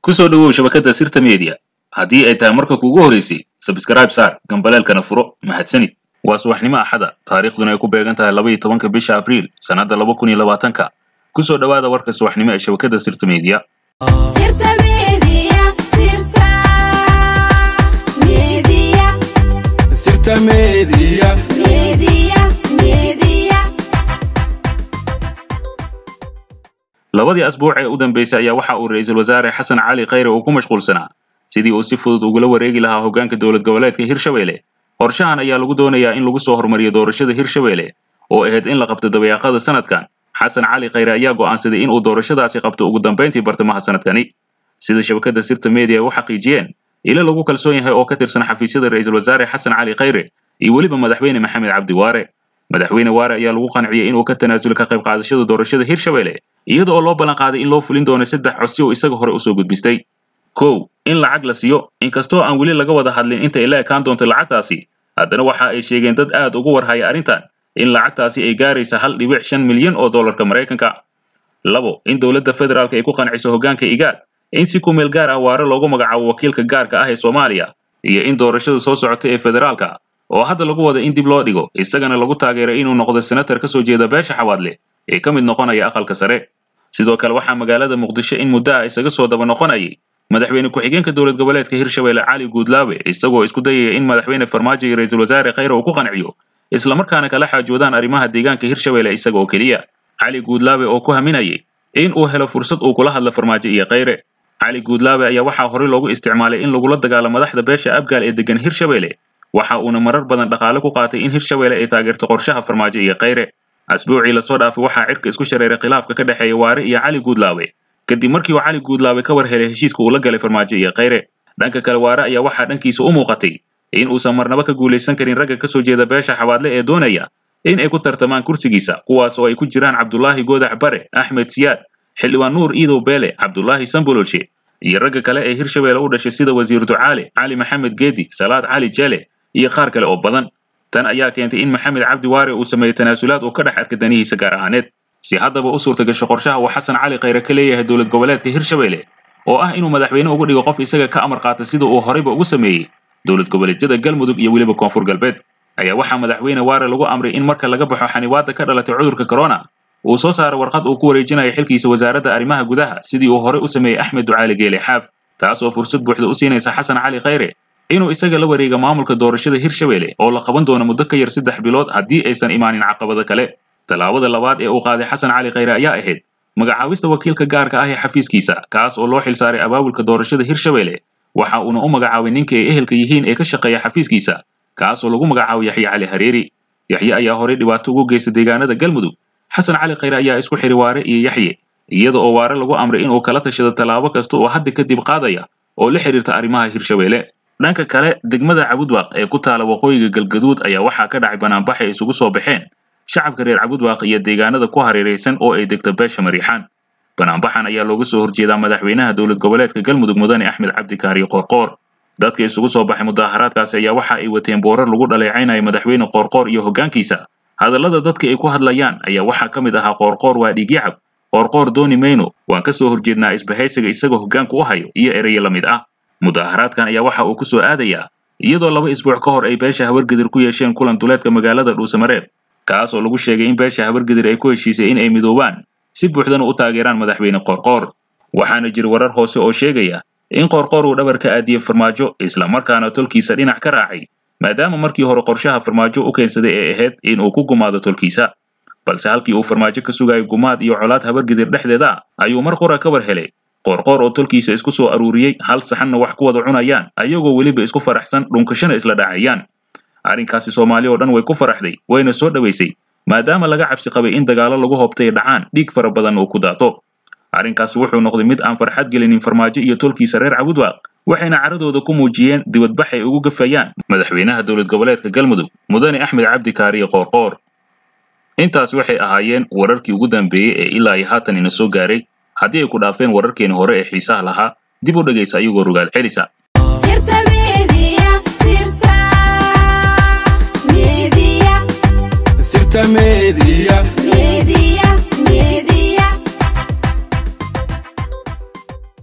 ku soo dhowow shabakadda sirta media haddii ay tahay marka kuugu horeysay sabskrayb saar gambaleelkana furo mahadsanid waa subaxnimo axada taariikhduna ay ku beegan tahay laba iyo tobanka bisha abriil sannadda laba kun iyo labaatanka ku soo dhowaada warka subaxnimo ee shabakadda sirta media Sirta Media, Sirta Media, Sirta Media. Media, Media. labadii asbuuc ee u dambeysay ayaa waxa uu ra'iisul wasaare xasan cali khayre uu ku mashquulsanaa sidii uu si fudud ugula wareegi lahaa hoggaanka dowlad goboleedka hirshabelle qorshahan ayaa lagu doonayaa in lagu soo hormariyo doorashada hirshabelle oo ahayd in la qabto dabayaaqada sanadkan xasan cali khayre ayaa go'aansaday in uu doorashadaasi qabto ugu dambayntii bartamaha sanadkani sida shabakadda sirta media ay u xaqiijiyeen ilo lagu kalsoon yahay oo ka tirsan xafiisyada ra'iisul wasaare xasan cali khayre iyo weliba madaxweyne maxamed cabdi waare madaxweyne waare ayaa lagu qanciyey inuu ka tanaasulo ka qayb qaadashada doorashada hirshabelle iyada oo loo ballan qaaday in loo fulin doono saddex codsi oo isaga hore usoo gudbistay kow in lacag la siiyo inkastoo aan weli laga wada hadlin inta ay la ekaan doonto lacagtaasi haddana waxa ay sheegeen dad aad ugu warhaya arrintan in lacagtaasi ay gaaraysa hal dhibic shan milyan oo dollarka maraykanka labo in dowladda federaalka ay ku qanciso hoggaanka igaad in si ku meel gaar ah waare loogu magacaabo wakiilka gaarka ah ee soomaaliya iyo in doorashada soo socota ee federaalka oo hadda lagu wada in dib loo dhigo isagana lagu taageeray inuu noqdo senatar ka soo jeeda beesha xawaadle ee ka mid noqonaya aqalka sare sidoo kale waxaa magaalada muqdisho in muddo ah isaga soo daba noqonayay madaxweyne ku-xigeenka dowlad goboleedka hirshabelle cali guudlaabe isagoo isku dayaya in madaxweyne farmaajo iyo ra'iisul wasaare khayre uu ku qanciyo islamarkaana kala xaajoodaan arrimaha deegaanka hirshabelle isaga oo keliya cali guudlaabe oo ku haminayay in uu helo fursad uu kula hadlo farmaajo iyo khayre cali guudlaabe ayaa waxaa horey loogu isticmaalay in lagula dagaalo madaxda beesha abgaal ee degan hirshabelle waxa uuna marar badan dhaqaale ku qaatay in hirshabelle ay taageerto qorshaha farmaajo iyo khayre asbuucii lasoo dhaafay waxaa cirka isku shareeray khilaafka ka dhexeeya waare iyo cali guudlaabe kadib markii uu cali guudlaabe ka war helay heshiiska uu la galay farmaajo iyo khayre dhanka kale waare ayaa waxaa dhankiisa u muuqatay in uusan marnaba ka guulaysan karin ragga ka soo jeeda beesha xabaadle ee doonaya in ay ku tartamaan kursigiisa kuwaas oo ay ku jiraan cabdulaahi goodax bare axmed siyaad xildhibaan nuur iidow beele cabdulaahi sambololshe iyo ragga kale ee hirshabelle u dhashay sida wasiir ducaale cali maxamed geedi salaad cali jele iyo qaar kale oo badan tan ayaa keentay in maxamed cabdi waare uu sameeyo tanaasulaad uu ka dhex arka danihiisa gaar ahaaneed si haddaba u suurta gasho qorshaha uu xasan cali khayre ka leeyahay dowlad goboleedka hirshabelle oo ah inuu madaxweyne ugu dhigo qof isaga ka amar qaata sida uu horeyba ugu sameeyey dowlad goboleedyada galmudug iyo weliba koonfur galbeed ayaa waxaa madaxweyne waare lagu amray in marka laga baxo xanibaadda ka dhalatay cudurka corona uu soo saaro warqad uu ku wareejinayo xilkiisa wasaaradda arrimaha gudaha sidii uu horey u sameeyey axmed ducaale geele xaaf taas oo fursad buuxda u siinaysa xasan cali khayre inuu isaga la wareega maamulka doorashada hirshabelle oo la qaban doono muddo ka yar saddex bilood haddii aysan imaanin caqabado kale tallaabada labaad ee uu qaaday xasan cali khayre ayaa ahayd magacaabista wakiilka gaarka ah ee xafiiskiisa kaas oo loo xilsaaray abaabulka doorashada hirshabelle waxa uuna u magacaabay ninka ay ehelka yihiin ee ka shaqeeya xafiiskiisa kaas oo lagu magacaabo yaxye cali hareeri yaxye ayaa horey dhibaato ugu geysta deegaanada galmudug xasan cali khayre ayaa isku xiri waare iyo yaxye iyada oo waare lagu amray inuu kala tashado tallaabo kasta oo hadda kadib qaadaya oo la xiriirta arrimaha hirshabelle dhanka kale degmada cabudwaaq ee ku taala waqooyiga galgaduud ayaa waxaa ka dhacay banaanbax ay isugu soo baxeen shacabka reer cabudwaaq iyo deegaanada ku hareeraysan oo ay degta beesha mariixaan banaanbaxan ayaa looga soo horjeedaa madaxweynaha dowlad goboleedka galmudug mudane axmed cabdi kaariyo qoorqoor dadka isugu soo baxay mudaharaadkaasi ayaa waxa ay wateen boorar lagu dhaleecaynaya madaxweyne qoorqoor iyo hoggaankiisa hadallada dadka ay ku hadlayaan ayaa waxaa ka mid ahaa qoorqoor waa dhiigyacab qoorqoor dooni mayno waan ka soo horjeednaa isbahaysiga isagoo hoggaanku u hayo iyo erayo la mid ah mudaharaadkan ayaa waxa uu ku soo aadayaa iyadoo laba isbuuc ka hor ay beesha habargedir ku yeesheen kulan duleedka magaalada dhuusamareeb kaas oo lagu sheegay in beesha habargedir ay ku heshiisay in ay midoobaan si buuxdana u taageeraan madaxweyne qoorqoor waxaana jira warar hoose oo sheegaya in qoorqoor uu dhabar ka aadiyey farmaajo islamarkaana tolkiisa dhinac ka raacay maadaama markii hore qorshaha farmaajo u keensaday ee ahayd in uu ku gumaado tolkiisa balse halkii uu farmaajo ka sugayo gumaad iyo colaad habargedir dhexdeeda ah ayuu mar qura ka war helay qoorqoor oo tolkiisa isku soo aruuriyey hal saxanna wax ku wada cunayaan ayagoo weliba isku faraxsan dhunkashana isla dhacayaan arrinkaasi soomaali oo dhan way ku faraxday wayna soo dhowaysay maadaama laga cabsi qabay in dagaallo lagu hobtay dhacaan dhiig fara badan uu ku daato arrinkaasi wuxuu noqday mid aan farxad gelinin farmaajo iyo tolkiisa reer cabudwaaq waxayna caradooda ku muujiyeen dibadbax ay ugu gafayaan madaxweynaha dowlad goboleedka galmudug mudane axmed cabdi kaariye qoorqoor intaas waxay ahaayeen wararkii ugu dambeeyey ee ilaa iyo haatan ina soo gaaray haddii ay ku dhaafeen wararkeeni hore ee xiisaha lahaa dib u dhegaysa iyagoo rogaal celisa Sirta Media, Sirta Media, Sirta Media. Media, Media.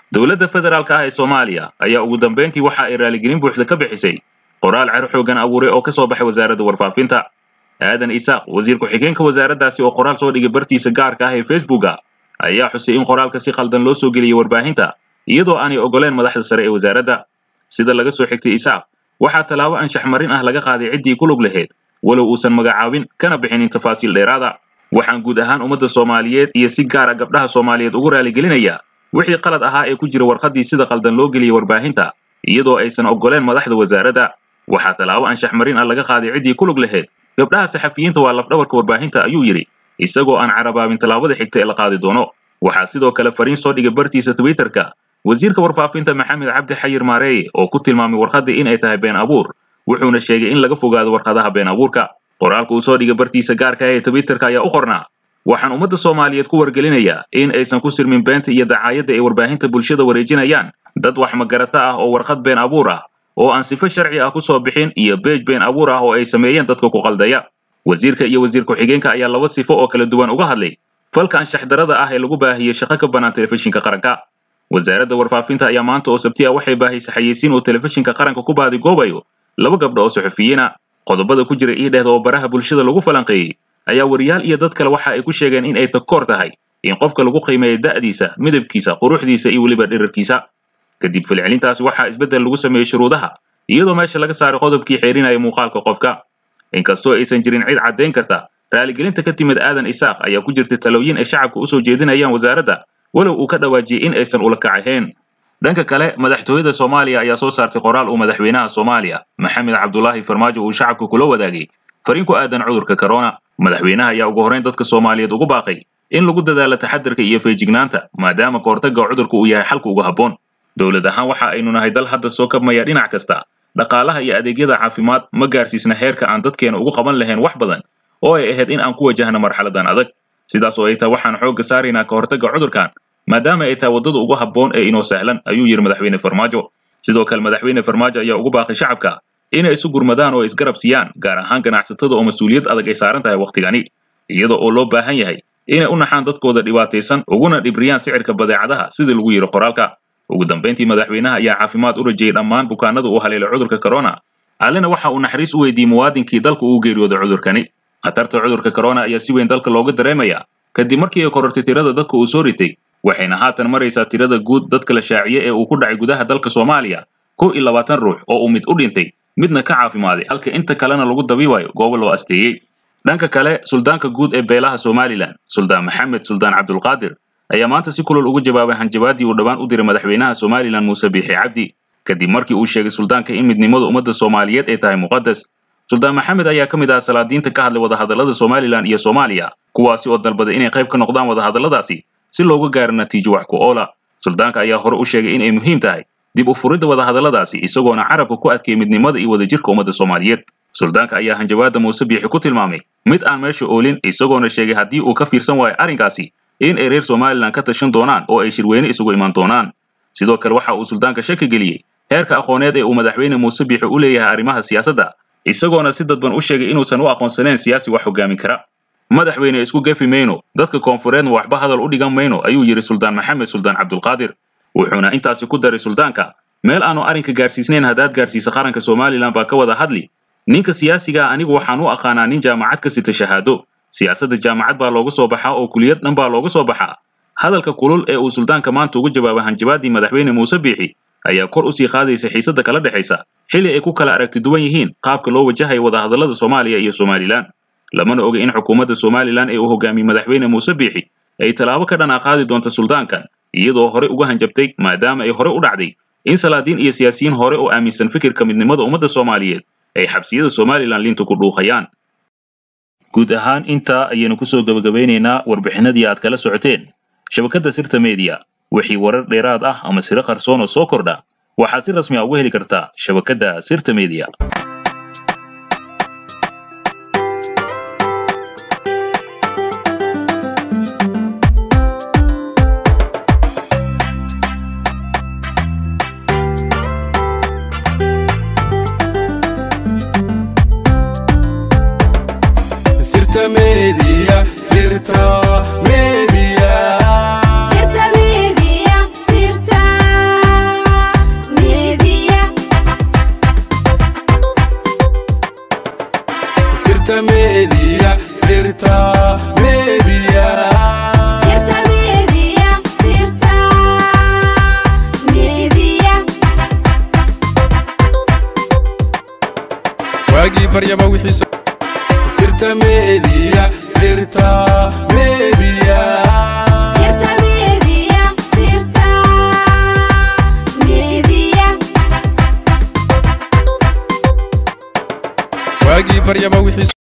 dowladda federaalka ah ee soomaaliya ayaa ugu dambayntii waxa ay raaligelin buuxda ka bixisay qoraal cer xoogan abuuray oo ka soo baxay wasaaradda warfaafinta aadan isaaq wasiir ku-xigeenka wasaaraddaasi oo qoraal soo dhigay bartiisa gaarka ah ee facebooka ayaa xusay in qoraalka si khaldan loo soo geliyey warbaahinta iyadoo aanay ogoleen madaxda sare ee wasaaradda sida laga soo xigtay isaaq waxaa tallaabo anshax marin ah laga qaaday ciddii ku lug lahayd walow uusan magacaabin kana bixinin tafaasiil dheeraada waxaan guud ahaan ummadda soomaaliyeed iyo si gaar a gabdhaha soomaaliyeed ugu raaligelinayaa wixii qalad ahaa ee ku jira warqaddii sida qaldan loo geliyey warbaahinta iyadoo aysan ogoleen madaxda wasaaradda waxaa tallaabo anshax marin ah laga qaaday ciddii ku lug lahayd gabdhaha saxafiyiinta waa lafdhabarka warbaahinta ayuu yidhi isagoo aan carabaabin tallaabada xigta ee la qaadi doono waxaa sidoo kale fariin soo dhigay bartiisa twitterka wasiirka warfaafinta maxamed cabdi xayir maareeye oo ku tilmaamay warqaddii in ay tahay been abuur wuxuuna sheegay in laga fogaado warqadaha been abuurka qoraalka uu soo dhigay bartiisa gaarka ah ee twitterka ayaa u qornaa waxaan ummadda soomaaliyeed ku wargelinayaa in aysan ku sirmin beenta iyo dacaayadda ay warbaahinta bulshada wareejinayaan dad wax magarata ah oo warqad been abuur ah oo aan sifo sharci ah ku soo bixin iyo beej been abuur ah oo ay sameeyeen dadka ku qaldaya wasiirka iyo wasiir ku-xigeenka ayaa laba sifo oo kala duwan uga hadlay falka anshax darada ah ee lagu baahiyey shaqo ka bannaan telefishinka qaranka wasaaradda warfaafinta ayaa maanta oo sabti ah waxay baahisay xayeysiin uu telefishinka qaranka ku baadigoobayo laba gabdho oo saxufiyiina qodobada ku jira ii dhehda oo baraha bulshada lagu falanqeeyey ayaa wariyaal iyo dad kale waxa ay ku sheegeen in ay takoor tahay in qofka lagu qiimeeyo da'diisa midabkiisa quruxdiisa iyo weliba dhirarkiisa kadib falcelintaasi waxaa isbeddel lagu sameeyey shuruudaha iyadoo meesha laga saaray qodobkii xeerinaya muuqaalka qofka inkastoo aysan jirin cid caddayn karta raaligelinta ka timid aadan isaaq ayaa ku jirta talooyin ay shacabka usoo jeedinayaan wasaaradda walow uu ka dhawaajiyey in aysan ula kacahayn dhanka kale madaxtooyada soomaaliya ayaa soo saartay qoraal uu madaxweynaha soomaaliya maxamed cabdulaahi farmaajo uu shacabka kula wadaagay fariin ku aadan cudurka corona madaxweynaha ayaa ugu horrayn dadka soomaaliyeed ugu baaqay in lagu dadaalo taxadarka iyo feejignaanta maadaama kahortagga cudurka uu yahay xalka ugu habboon dowlad ahaan waxa aynu nahay dal hadda soo kabmaya dhinac kasta dhaqaalaha iyo adeegyada caafimaad ma gaarsiisna heerka aan dadkeena ugu qaban lahayn wax badan oo ay ahayd in aan ku wajahno marxaladan adag sidaas oo ay tahay waxaan xoogga saaraynaa kahortagga cudurkan maadaama ay tahay waddada ugu habboon ee inoo sahlan ayuu yidhi madaxweyne farmaajo sidoo kale madaxweyne farmaajo ayaa ugu baaqay shacabka inay isu gurmadaan oo isgarab siiyaan gaar ahaan ganacsatada oo mas-uuliyad adag ay saaran tahay wakhtigani iyada oo loo baahan yahay inay u naxaan dadkooda dhibaataysan uguna dhibriyaan sicirka badeecadaha sidii lagu yidhi qoraalka ugu dambayntii madaxweynaha ayaa caafimaad u rajayey dhammaan bukaanada uu haleelay cudurka corona allena waxa uu naxariis u weydiiyey muwaadinkii dalka uu geeriyooday cudurkani khatarta cudurka corona ayaa si weyn dalka looga dareemayaa kadib markii ay korortay tirada dadka uu soo ritay waxayna haatan maraysaa tirada guud dadka la shaaciye ee uu ku dhacay gudaha dalka soomaaliya kow iyo labaatan ruux oo uu mid u dhintay midna ka caafimaaday halka inta kalena lagu dabiibayo goobo loo asteeyey dhanka kale suldaanka guud ee beelaha somalilan suldaan maxamed suldaan cabdulqaadir ayaa maanta si kulol ugu jawaabay hanjabaadii uu dhowaan u diray madaxweynaha somalilan muuse biixi cabdi kadib markii uu sheegay suldaanka in midnimada ummadda soomaaliyeed ay tahay muqadas suldaan maxamed ayaa ka mid ah salaadiinta ka hadlay wadahadallada somalilan iyo soomaaliya kuwaasi oo dalbaday inay qayb ka noqdaan wadahadalladaasi si looga gaaro natiijo wax ku oola suldaanka ayaa hore u sheegay in ay muhiim tahay dib u furidda wadahadalladaasi isagoona carabka ku adkeeyey midnimada iyo wadajirka ummadda soomaaliyeed suldaanka ayaa hanjabaadda muuse biixi ku tilmaamay mid aan meesha oolin isagoona sheegay haddii uu ka fiirsan waayo arrinkaasi in ay reer somalilan ka tashan doonaan oo ay shirweyne isugu iman doonaan sidoo kale waxa uu suldaanka shaki geliyey heerka aqooneed ee uu madaxweyne muuse biixi u leeyahay arrimaha siyaasadda isagoona si dadban u sheegay inuusan u aqoonsanayn siyaasi wax hogaamin kara madaxweyne isku gefi mayno dadka koonfureedna waxba hadal u dhigan mayno ayuu yidhi suldaan maxamed suldaan cabdulqaadir wuxuuna intaasi ku daray suldaanka meel aanu arrinka gaarsiisnayn haddaad gaarsiisa qaranka somalilan baa ka wada hadli ninka siyaasigaa anigu waxaan u aqaanaa nin jaamacad ka sita shahaado siyaasadda jaamacad baa looga soo baxaa oo kuliyad dhan baa looga soo baxaa hadalka kulul ee uu suldaanka maanta ugu jawaabay hanjabaadii madaxweyne muuse biixi ayaa kor usii qaadaysa xiisadda kala dhexaysa xilli ay ku kala aragti duwan yihiin qaabka loo wajahayo wadahadallada soomaaliya iyo somalilan lamana oga in xukuumadda somalilan ee uu hogaamiyey madaxweyne muuse biixi ay tallaabo ka dhan a qaadi doonta suldaankan iyadoo hore uga hanjabtay maadaama ay hore u dhacday in salaadiin iyo siyaasiyiin hore oo aaminsan fikirka midnimada ummadda soomaaliyeed ay xabsiyada somalilan liinta ku dhuuqayaan guud ahaan intaa ayaynu kusoo gebagabeynaynaa warbixinadii aad kala socoteen shabakadda sirta media wixii warar dheeraad ah ama siro qarsoon oo soo kordha waxaad si rasmi a uga heli kartaa shabakadda sirta media Sirta Media, Sirta Media. Sirta Media, Sirta waagii baryaba wixii soo- sirta meediya sirta meediya sirta media sirta media waagii baryaba wixii